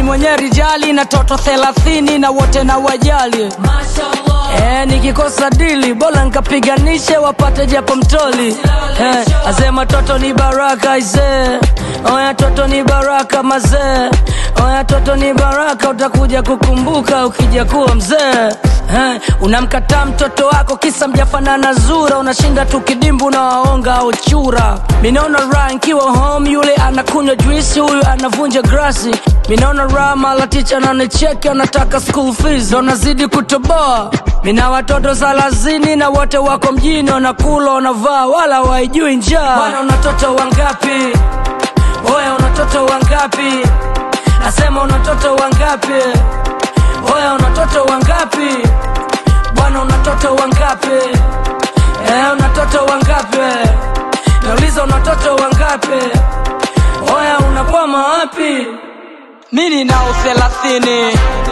mwenye rijali na toto thelathini na wote na wajali Eh, nikikosa dili bora nkapiganishe wapate japo mtoli eh, asema toto ni baraka isee oya toto ni baraka mazee oya toto ni baraka utakuja kukumbuka ukija kuwa mzee eh, unamkataa mtoto wako kisa mjafanana zura unashinda tu kidimbu na waonga au chura minaona raha nkiwa home yule anakunywa juisi huyu anavunja grasi minaona raha mala ticha ananicheki anataka school fees ndo nazidi kutoboa mina watoto salazini na wote wako mjini wanakula wanavaa wala waijui njaa bwana una watoto wangapi oya una watoto wangapi nasema una watoto wangapi oya una watoto wangapi bwana una watoto wangapi eh, una watoto wangapi nauliza una watoto wangapi oya unakwama wapi mi ninao thelathini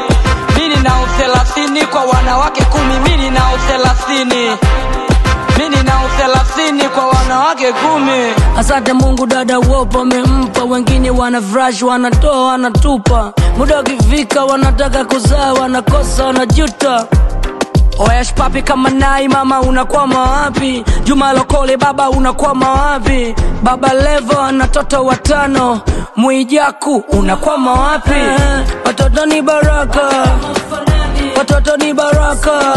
mi ninao thelathini kwa wanawake kumi mi ninao thelathini mi ninao thelathini kwa wanawake kumi asante mungu dada wopo amempa wengine wana vrash wanatoa wanatupa muda ukifika wanataka kuzaa wanakosa wanajuta Oyash papi kama nai mama unakwama wapi? Juma Lokole baba unakwama wapi? Baba Levo ana watoto watano, Mwijaku unakwama wapi? Watoto ni baraka, watoto ni baraka,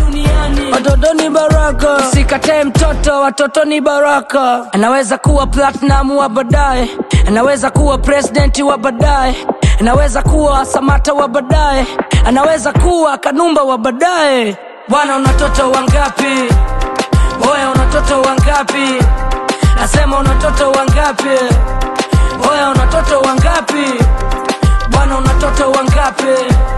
watoto ni baraka. Usikatae mtoto, watoto ni baraka. Anaweza kuwa platinum wa baadaye, anaweza kuwa president wa baadaye, anaweza kuwa Samata wa baadaye, anaweza kuwa Kanumba wa baadaye. Bwana una watoto wangapi? Oya una watoto wangapi? Nasema una watoto wangapi? Oya una watoto wangapi? Bwana una watoto wangapi?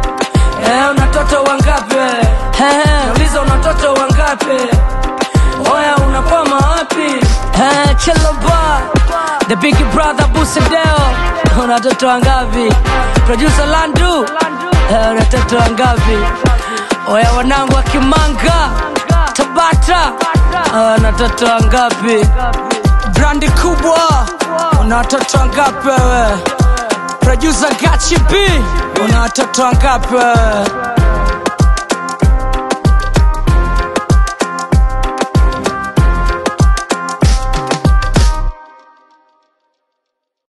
Eh, una watoto wangapi? Eh, nauliza una watoto wangapi? Oya unakwama wapi? Eh, Chilaba, the big brother Busadeo, una watoto wangapi? Producer Landu, eh, una watoto wangapi? Oya wanangu wa Kimanga, Tabata, eh, una watoto wangapi? Brandi kubwa, una watoto wangapi wewe? Producer Gachi B, una watoto wangapi wewe?